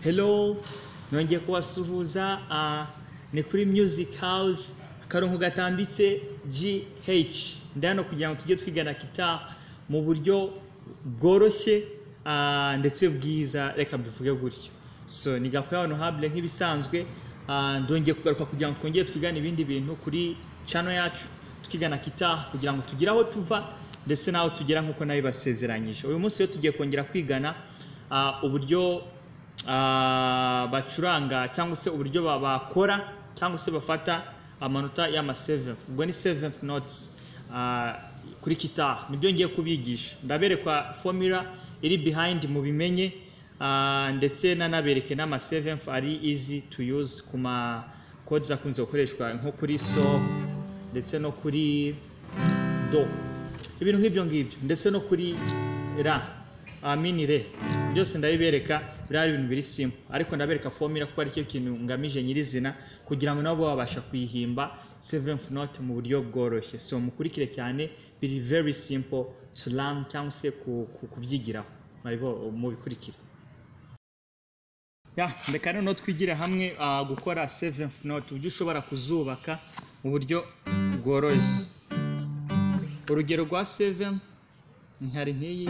hello nongeye kubasuhuza ah, ni kuri music house akarongo gatambitse gh ndano kugira ngo tujye twigana gitari mu buryo bworoshye ah, ndetse bwiza reka mbivuge gutyo so ni gakora hano habure nk'ibisanzwe ah, ndongeye kugaruka kugira ngo twongere twigane ibindi bintu kuri channel yacu tukigana gitari kugira ngo tugire aho tuva ndetse n'aho tugera nk'uko nabibasezeranyije uyu munsi rero tugiye kongera kwigana ah, uburyo ah, bacuranga cyangwa se uburyo ba- bakora cyangwa se bafata amanota y'ama 7 ubwo ni 7 notes ah, kuri kita nibyo ngiye kubigisha ndaberekwa formula iri behind mu bimenye ah, ndetse nanabereke n'ama 7 ari easy to use ku ma codes akunze gukoreshwa nko kuri so ndetse no kuri do ibintu nk'ibyo ngibyo ndetse no kuri ra amini re byose ndabibereka biriya ibintu biri simu ariko ndabereka formula kuko aricyo kintu ngamije nyirizina kugira ngo nabo babasha kuyihimba seventh note mu buryo bworoshye so mukurikire cyane biri very simple to learn cyangwa se ku- ku- kubyigiraho Mwabibo- mubikurikire ya reka noneho twigire hamwe ah, gukora seventh note uburyo ushobora kuzubaka mu buryo bworoshye urugero rwa seven nkari nk'iyi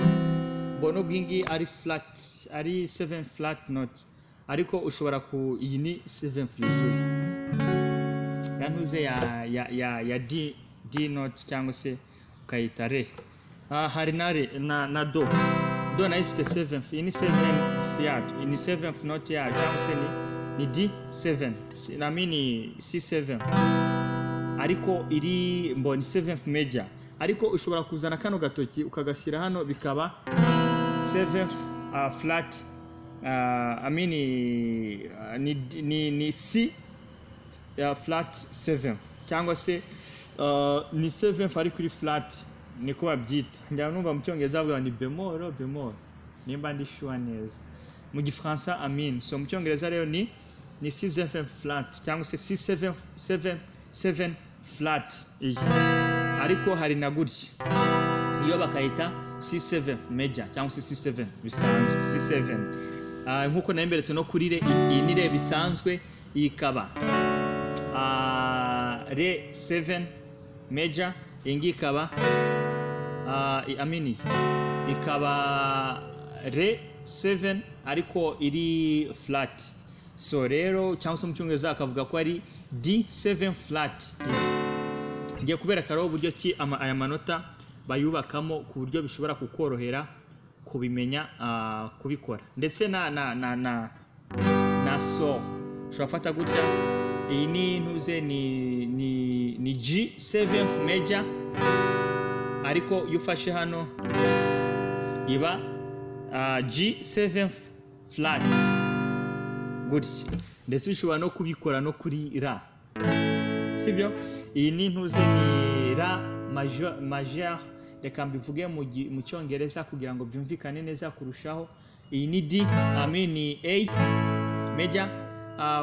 mbona ubwo iyi ari flat ari seven flat note ariko ushobora ku iyi ni seven frizuri ya ntuze ya ya ya ya d d note cyangwa se ukayita re ah, hari na re na na do do nayo ifite seven iyi ni seven yacu iyi ni seven note yacu cyangwa se ni ni d seven Si- na mini c seven ariko iri mboni 7th major ariko ushobora kuzana kano gatoki ukagashyira hano bikaba 7th uh, flat uh, I mean, uh, ni, ni, ni C uh, flat 7 cyangwa se uh, ni 7 ari kuri flat niko babyita njya numva mu cyongereza bavuga ni bemoro bemoro nimba ndi sure neza mu gifaransa amin so mu cyongereza rero ni ni 6 flat cyangwa se 6 7 7 flat iyi ariko hari na gutya iyo bakayita C7 major cyangwa se C7 bisanzwe C7 Ah, nk'uko nayimberetse no kuri re iyi ni re bisanzwe iyi ikaba ah, re 7 major iyi ngiyi ikaba ah, i- amini ikaba re 7 ariko iri flat so rero cyangwa se mu cyongereza akavuga ko ari d7 flat ngiye kubereka rero uburyo ki ama- aya manota bayubakamo ku buryo bishobora kukorohera kubimenya ah, kubikora ndetse na na na na na so ushobora gufata gutya iyi ni ntuze ni ni ni g7 major ariko iyo ufashe hano iba ah, G7 flat gutya ndetse ushobora no kubikora no kuri ra sibyo iyi ni ntuze ni ra majo- majeur reka mbivuge mu gi- mu cyongereza kugira ngo byumvikane neza kurushaho iyi ni d ami ni a meja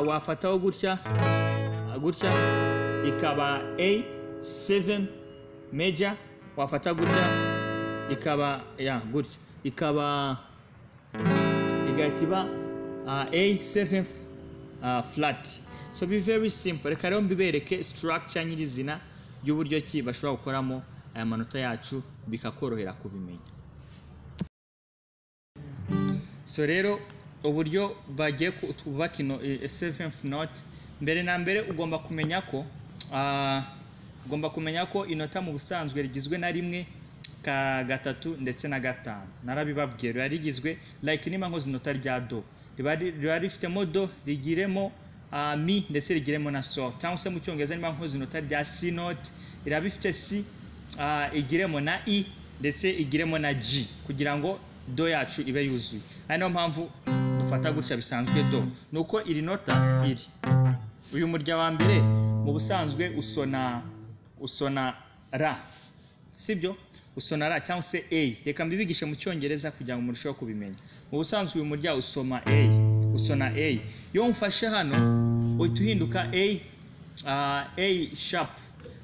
wafataho gutya ah, gutya ikaba a 7 meja wafata gutya ikaba ya gutya ikaba igahita iba uh, A7 uh, flat so be very simple reka rero mbibereke structure nyirizina y'uburyo ki bashobora gukoramo aya manota yacu bikakorohera kubimenya so rero uburyo bagiye ku- twubaka ino eh, seventh note mbere na mbere ugomba kumenya ko ah, ugomba kumenya ko inota mu busanzwe rigizwe na rimwe ka gatatu ndetse na gatanu narabibabwiye riba rigizwe like niba nkoze inota rya do riba ri- riba rifitemo do rigiremo ah, mi ndetse rigiremo na so cyangwa se mu cyongereza niba nkoze inota rya c note riba rifite c ah, igiremo na i ndetse igiremo na g kugira ngo do yacu ibe yuzuye ari nayo mpamvu dufata gutya bisanzwe do ni uko iri nota iri uyu murya wa mbere mu busanzwe usona usona ra sibyo usona ra cyangwa se a reka mbibigishe mu cyongereza kugira ngo murusheho kubimenya mu busanzwe uyu murya usoma a usona a iyo mfashe hano uhita uhinduka a ah, a sharp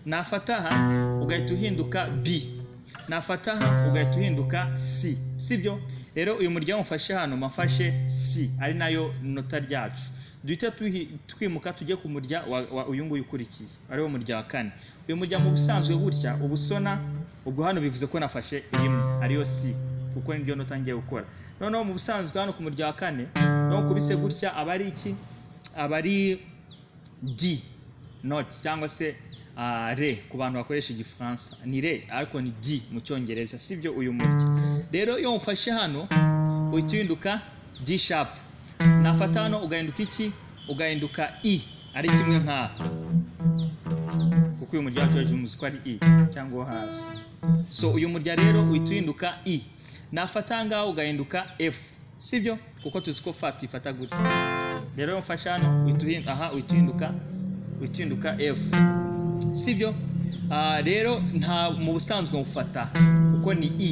nafata aha ugahita uhinduka b nafata ugahita uhinduka si sibyo rero uyu muryango mfashe hano mafashe si ari nayo nota ryacu duhita tuhi- twimuka tujye ku murya wa- wa uyu nguyu ukurikiye ari wo murya wa kane uyu muryango uba usanzwe gutya uba usona ubwo hano bivuze ko nafashe rimwe ariyo si kuko nibyo nota ngiye gukora noneho mu busanzwe hano ku murya wa kane naho kubise gutya aba ari iki aba ari di noti cyangwa se ah, re ku bantu bakoresha igifaransa ni re ariko ni di mu cyongereza sibyo uyu murya rero iyo umufashe hano uhita uhinduka di shapu nafata hano ugahinduka iki ugahinduka i ari kimwe nka kuko uyu murya wacu hejuru muzi ko ari i cyangwa uwo hasi so uyu murya rero uhita uhinduka i nafata aha ngaha ugahinduka f sibyo kuko tuzi ko fat ifata gutya rero iyo mfashe hano uhita uhinduka aha uhita uhinduka uhita uhinduka f sibyo Ah, rero nta mu busanzwe mufata kuko ni i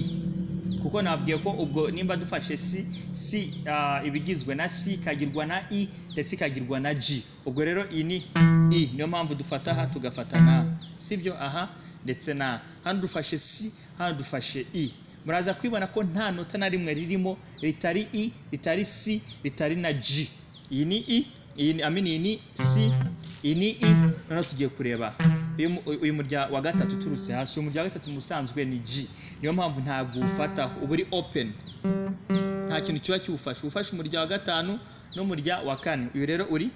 kuko nabwiye ko ubwo nimba dufashe si si ah, ibigizwe na si ikagirwa na i ndetse ikagirwa na g ubwo rero iyi ni i niyo mpamvu dufata aha tugafata na sibyo aha ndetse na hano dufashe si hano dufashe i muraza kwibona ko nta nota na rimwe ririmo ritari i ritari si ritari na g iyi ni i iyi ni amini iyi ni si iyi ni i noneho tugiye kureba uyu mu- uyu murya wa gatatu uturutse hasi uyu murya wa gatatu mu busanzwe ni g niyo mpamvu ntabwo uwufataho uba uri open nta kintu kiba kiwufashe uwufashe umurya wa gatanu n'umurya wa kane uyu rero uri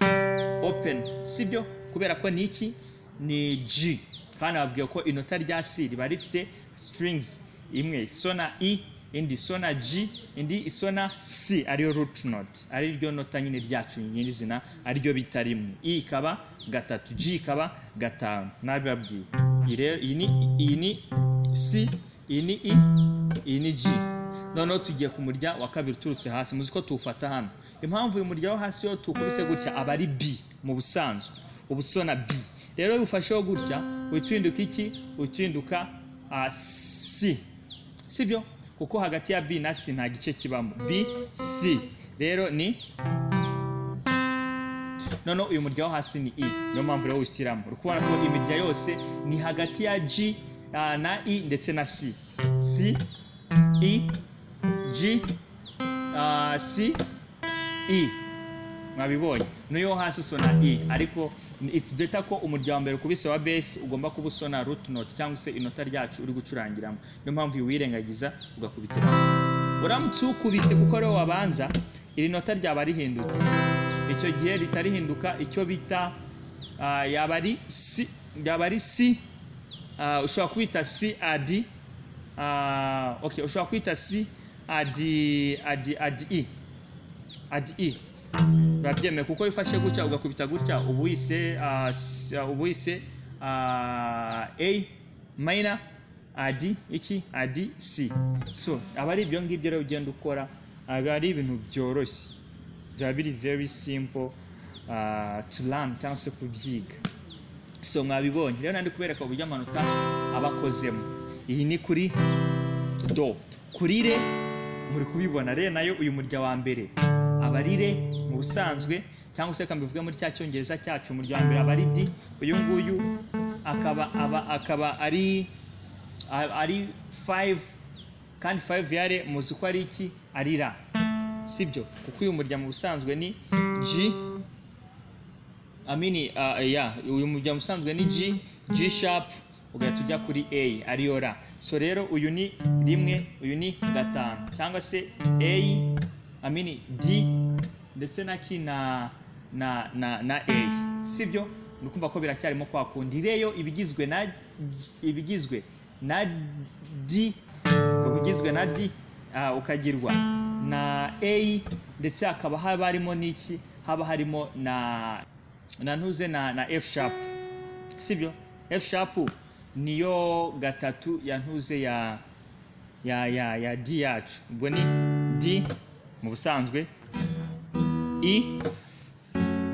open sibyo kubera ko ni iki ni g kandi babwiye ko inota rya c riba rifite strings imwe isona i indi isona g indi isona c ariyo root note ari ryo nota nyine ryacu nyirizina ariryo bita rimwe i ikaba gatatu g ikaba gatanu nabibabwiye iyi rero iyi ni iyi ni c iyi ni i iyi ni g noneho tugiye ku murya wa kabiri uturutse hasi muzi ko tuwufata hano impamvu uyu murya wo hasi yo tuwukubise gutya aba ari b mu busanzwe uba usona b rero iyo ufasheho gutya uhita uhinduka iki uhita uhinduka ah, c sibyo kuko hagati ya b na c nta gice kibamo b c rero ni noneho uyu murya wo hasi ni i niyo mpamvu rero ushyiramo uri kubona ko imirya yose ni hagati ya g ah, na i ndetse na c c i G uh, C E mwabibonye niyo hasi usona E ariko it's better ko umurya wa mbere kubise wa base ugomba kuba usona root note cyangwa se inota ryacu uri gucurangiramo niyo mpamvu iyo uwirengagiza ugakubitiramo uramutse uwukubise kuko ariwo wabanza iri nota ryaba rihindutse icyo gihe ritarihinduka icyo bita ah, yaba ari si yaba ari si ah, ushobora kubita si adi Ah, okay ushobora kwita si adi adi adi i adi i urabyemeye kuko wifashe gutya ugakubita gutya uba uyise ah, s- ah, uba uyise ah, a minor adi iki adi c so aba ari ibyo ngibyo rero ugenda ukora aba ari ibintu byoroshye biba biri very simple ah, to learn cyangwa se kubyiga so mwabibonye rero nandi kubereka uburyo amanota aba akozemo iyi ni kuri do kuri re muri kubibona re nayo uyu murya wa mbere aba ari re mu busanzwe cyangwa se reka mbivuge muri cya cyongereza cyacu umurya wa mbere aba ari di uyu nguyu akaba aba akaba ari a- ari five kandi five ya re muzi ko ari iki ari ra sibyo kuko uyu murya mu busanzwe ni g amini uh, ya uyu mujya musanzwe ni G G sharp ugahita ujya kuri A ariyo ra so rero uyu ni rimwe uyu ni gatanu cyangwa se A amini D ndetse na ki na na na, na A sibyo ni kumva ko biracyarimo kwa kundi reyo ibigizwe na ibigizwe na D ubugizwe na D ah, ukagirwa na A ndetse hakaba haba harimo n'iki haba harimo na nantuze na, na F sharp sibyo F sharp niyo gatatu yantuze ya ya ya ya D yacu ubwo ni D mu busanzwe E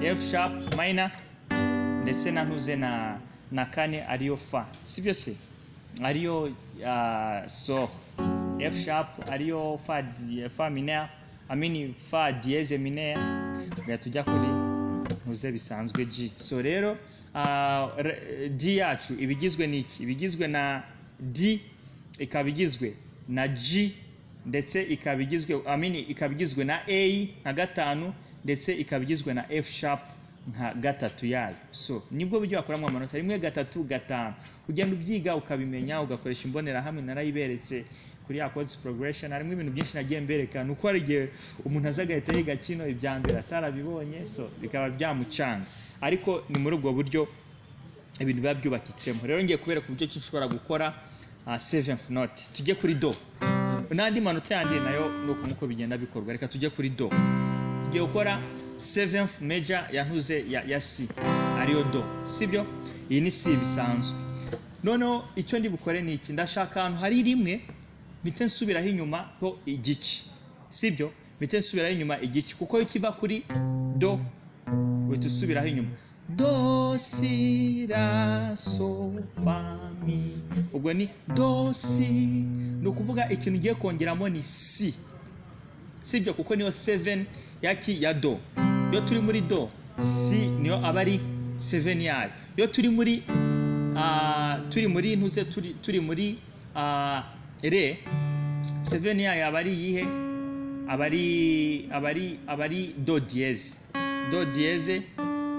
F sharp minor ndetse nantuze na na kane ariyo fa sibyo se ariyo uh, so F sharp ariyo fa di- fa minor amini fa dieze minor ugahita ujya kuri ntuze bisanzwe G so rero ah, re- D yacu ibigizwe n'iki ibigizwe na D ikaba igizwe na g ndetse ikaba igizwe amini ikaba igizwe na a nka gatanu ndetse ikaba igizwe na f sharp nka gatatu yayo so nibwo buryo wakoramo amanota rimwe gatatu gatanu ugenda ubyiga ukabimenya ugakoresha imbonerahamwe narayiberetse kuri ya codes progression harimo ibintu byinshi nagiye mbereka ni uko hari igihe umuntu aza agahita yiga kino ibya mbere atarabibonye so bikaba byamucanga ariko ni muri ubwo buryo ibintu biba byubakitsemo rero ngiye kubera ku buryo ki nshobora gukora seventh note tujye kuri do n'andi manota yandi nayo ni uko nk'uko bigenda bikorwa reka tujye kuri do tugiye gukora seventh major yantuze ya, ya c ariyo do sibyo iyi ni c bisanzwe noneho icyo ndi bukore ni iki ndashaka ahantu hari rimwe mpite nsubiraho inyuma ho igice sibyo mpite nsubiraho inyuma igice kuko iyo kiva kuri do uhita usubiraho inyuma do si ra so fa mi ubwo ni do si ni ukuvuga ikintu ugiye kongeramo ni si sibyo kuko niyo seven yaki ya do iyo turi muri do si niyo aba ari seven yayo iyo turi muri ah, turi muri ntuze turi, turi muri ah, re seveni yayo aba ari iyihe aba ari aba ari aba ari do diyeze do diyeze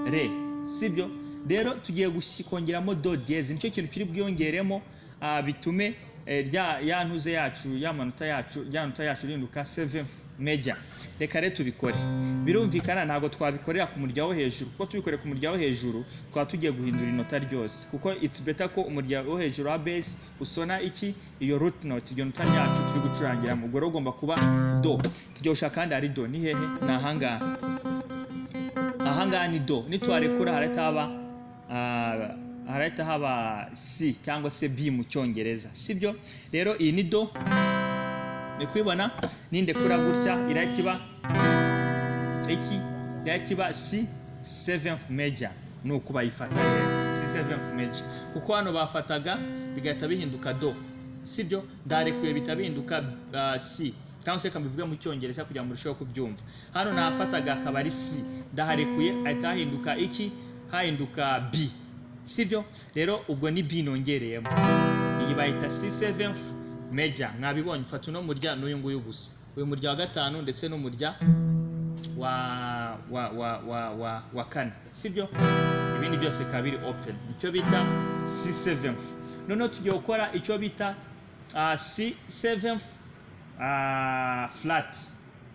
re sibyo rero tugiye gusi- kongeramo do diyeze nicyo kintu kiri bwiyongeremo ah, bitume eh, rya ya ntuze yacu ya manota yacu ya manota yacu irinduka seventh major reka rero tubikore birumvikana ntabwo twabikorera ku murya wo hejuru kuko tubikoreye ku murya wo hejuru twaba tugiye guhindura inota ryose kuko it's better ko umurya wo hejuru wa base usona iki iyo root note iryo nota ryacu turi gucurangiramo ubwo rero ugomba kuba do turyosha kandi hari do ni hehe ni ahangaha ahangaha ni do nituharekura harahita haba ah, harahita haba c cyangwa se b mu cyongereza sibyo rero iyi ni do ni kwibona nindekura gutya irahita iba iki irahita iba c seventh major ni uko bayifata rero c seventh major kuko hano bafataga bigahita bihinduka do sibyo ndarekuye bihita bihinduka ah, c cyangwa se reka mbivuge mu cyongereza kugira ngo murusheho kubyumva hano nahafataga akaba ari c ndaharekuye ahita hahinduka iki hahinduka b sibyo rero ubwo ni b nongereyemo iyi bayita c seventh major mwabibonye mfata uno murya n'uyu nguyu gusa uyu murya wa gatanu ndetse n'umurya wa wa wa wa wa wa kane sibyo ibindi byose bikaba biri open icyo bita c7 noneho tugiye gukora icyo bita ah, c7 ah, flat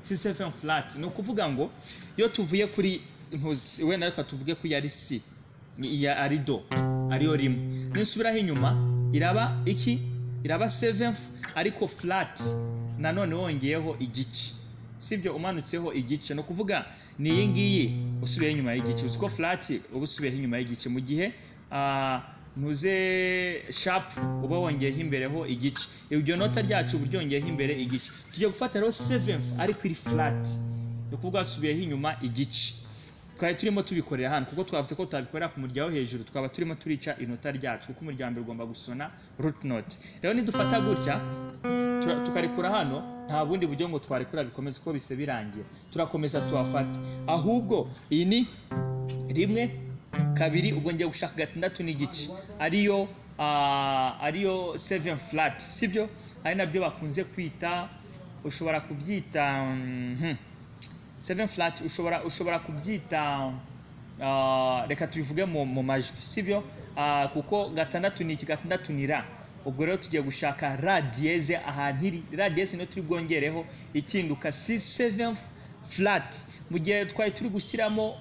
c7 flat ni ukuvuga ngo iyo tuvuye kuri ntuzi- wenda reka tuvuge ko yari c iya ari do ariyo rimwe ninsubiraho inyuma iraba iki iraba 7 ariko flat nanone wongeyeho igice sibyo umanutseho igice ni ukuvuga ni iyi ngiyi usubiyeho inyuma y'igice uzi ko furati uba usubiyeho inyuma y'igice mu gihe ah, ntuze shapu uba wongeyeho imbereho igice iryo nota ryacu uba uryongeyeho imbere igice tujya gufata rero seventh ariko iri furati ni ukuvuga wasubiyeho inyuma igice twari turimo tubikorera hano kuko twavuze ko tutabikorera ku murya wo hejuru twaba turimo turica inota ryacu kuko umurya wa mbere ugomba gusona root note rero nidufata gutya tura- tukarekura hano nta bundi buryo ngo twarekura bikomeze uko bise birangira turakomeza tuhafate ahubwo iyi ni rimwe kabiri ubwo ngiye gushaka gatandatu n'igice ariyo ah, ariyo seven flat sibyo ari nabyo bakunze kwita ushobora kubyita mhm, seven flat ushobora ushobora kubyita ah, reka tubivuge mu, mu majwi sibyo Ah, kuko gatandatu ni iki gatandatu ni ra ubwo rero tugiye gushaka ra diyeze ahantu iri ra diyeze niyo turi bwongereho ikinduka c seventh flat mu gihe twari turi gushyiramo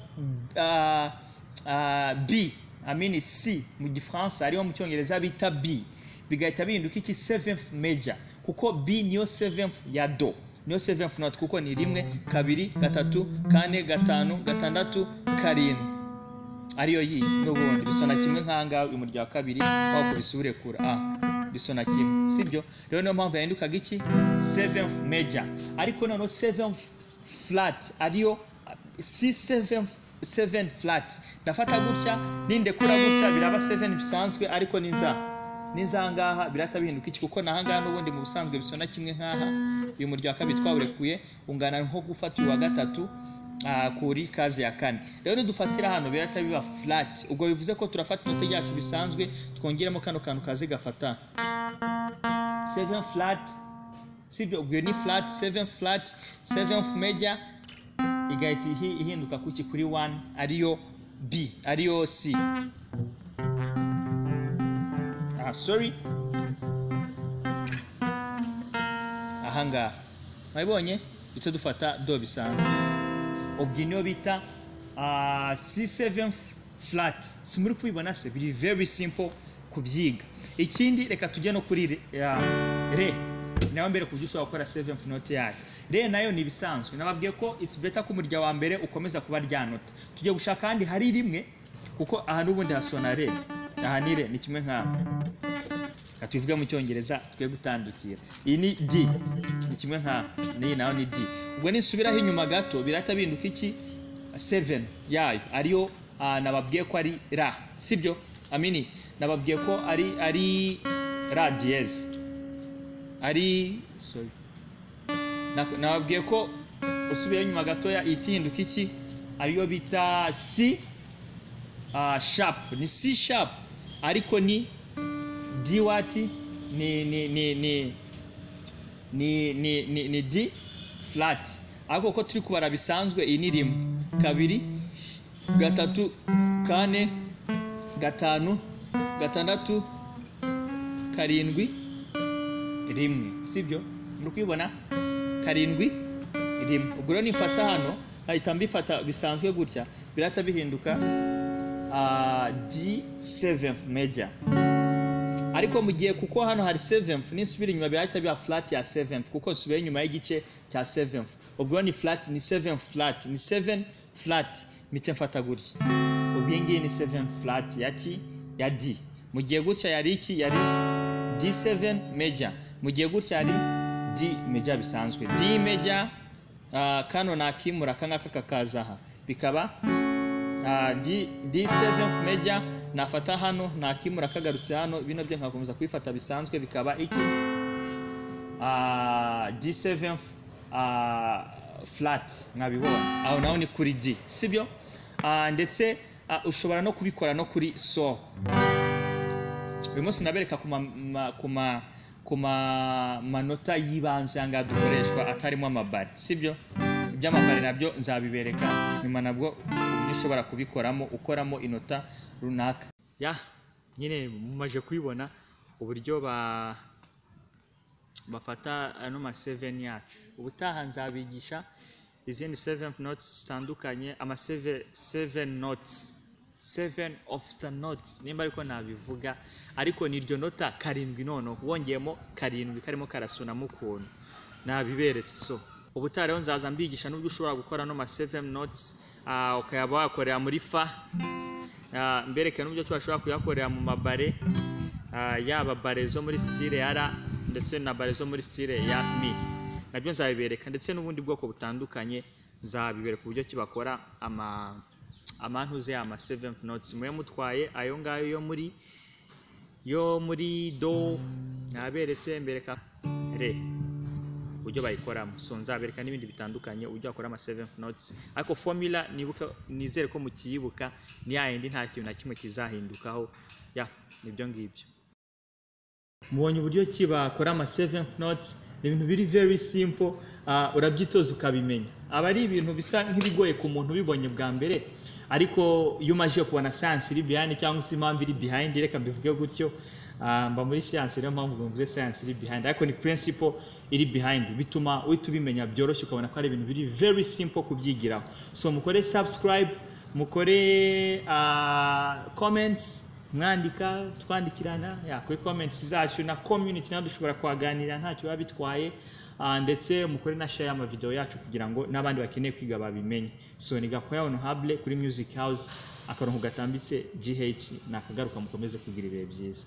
ah, ah, b amini c mu gifaransa ariyo mu cyongereza bita b bigahita bihinduka iki seventh major kuko b niyo seventh ya do niyo seventh note kuko ni rimwe kabiri gatatu kane gatanu gatandatu karindwi ariyo yiyi n'ubundi bisona kimwe nk'ahangaha uyu murya wa kabiri aho kubisubire kura a bisona kimwe sibyo rero niyo mpamvu yahindukaga iki seventh major ariko noneho seventh flat ariyo c seventh seven flat ndafata gutya nindekura gutya biraba seven bisanzwe ariko ni za ni za ngaha birahita bihinduka iki kuko nahangaha n'ubundi mu busanzwe bisona kimwe nk'aha uyu murya wa kabiri twawurekuye ungana nko gufata uyu wa gatatu ah, kuri kazi ya kane rero nidufatira hano birahita biba flat ubwo bivuze ko turafata inoti ryacu bisanzwe twongeremo kano kantu kazi gafata 7 flat sivyo ubwo ni flat 7 flat 7 major igahita ihi- ihinduka kuki kuri 1 ariyo b ariyo c ah, sorry ahangaha mwabibonye duce dufata do bisanzwe ubwo niyo bita ah, c7 f- flat simuri kubibona se biri very simple kubyiga ikindi reka tujye no kuri re, ya, re. nawe mbere kubyo ushobora gukora 7 note yayo re nayo ni ibisanzwe nababwiye ko it's better ko umurya wa mbere ukomeza kuba rya nota tujye gushaka kandi hari rimwe kuko aha n'ubundi hasona re aha ni re ni kimwe nk'aho reka tubivuge mu cyongereza twe gutandukira iyi ni d ni kimwe nka n'iyi nayo ni d ubwo nisubiraho inyuma gato birahita binduka iki 7 yayo ariyo ah, nababwiye ko ari ra sibyo amini nababwiye ko ari ari ra diyeze ari sorry Na- nababwiye ko usubiyeho inyuma gatoya ihita ihinduka iki ariyo bita c ah, sharp ni c sharp ariko ni d wati ni ni ni ni ni ni ni, ni d flat ariko ko turi kubara bisanzwe iyi ni rimwe kabiri gatatu kane gatanu gatandatu karindwi rimwe sibyo muri kubibona karindwi rimwe ubwo rero nifata hano hahita mbifata bisanzwe gutya birahita bihinduka ah, d7 major ariko mu gihe kuko hano hari 7th nisubira inyuma birahita biba flat ya 7th kuko nsubiye inyuma y'igice cya 7th ubwo ni flat ni 7 flat ni 7 flat mite mfata gutya ubwo iyi ngiyi ni 7 flat ya ki ya d mu gihe gutya yari iki yari d7 major mu gihe gutya yari d major bisanzwe d major ah, kano nakimura aka ngaka kakaza aha bikaba Ah, D- D7 major nafata hano nakimura kagarutse hano bino byo nkakomeza kubifata bisanzwe bikaba iki Ah, D7 ah, flat nkabibona aho naho ni kuri D sibyo Ah, ndetse ah, ushobora no kubikora no kuri so uyu munsi nabereka ku ma- ma- ku ma- ku ma- manota y'ibanze aha ngaha dukoreshwa atarimo amabare sibyo iby'amabare nabyo nzabibereka nyuma nabwo uburyo ushobora kubikoramo ukoramo inota runaka ya nyine mumaje kubibona uburyo ba bafata ano ma 7 yacu ubutaha nzabigisha izindi 7 notes zitandukanye ama 7 notes 7 of the notes nimba ariko nabivuga ariko ni iryo nota karindwi noneho wongeyemo karindwi karimo karasunamo ukuntu nabiberetse so ubutaha rero nzaza mbigisha n'ubwo ushobora gukora ano ma 7 notes ah, ukayaba wakorera muri fa Ah, mbereke n'uburyo twashobora kuyakorera mu mabare ah, yaba bare zo muri style ya ra ndetse na bare zo muri style ya mi nabyo nzabibereka ndetse n'ubundi bwoko butandukanye nzabibereka uburyo ki bakora ama amantuze ama 7th notes mwe mutwaye ayo ngayo yo muri yo muri do naberetse mbereka re uburyo bayikoramo so nzabereka n'ibindi bitandukanye uburyo bakora ama 7th notes ariko formula nibuka nizere ko mukiyibuka ni ya yindi nta kintu na kimwe kizahindukaho ya nibyo ngibyo mubonye uburyo ki bakora ama 7th notes ni ibintu biri very simple uh, urabyitoza ukabimenya aba ari ibintu bisa nk'ibigoye ku muntu ubibonye bwa mbere ariko iyo umajije kubona science iri behind cyangwa se impamvu iri behind reka mbivuge gutyo ah, mba muri science niyo mpamvu mvuze science iri behind ariko ni principle iri behind bituma uhita ubimenya byoroshye ukabona ko ari ibintu biri very simple kubyigiraho so mukore subscribe mukore ah, comments mwandika twandikirana ya, kuri comments zacu na community nawe dushobora kuhaganirira ntacyo biba bitwaye Ah, ndetse mukore na share amavideo yacu kugira ngo n'abandi bakeneye kwiga babimenye so ni gakwaya honorable kuri music house akarongo gatambitse gh nakagaruka mukomeze kugira ibihe byiza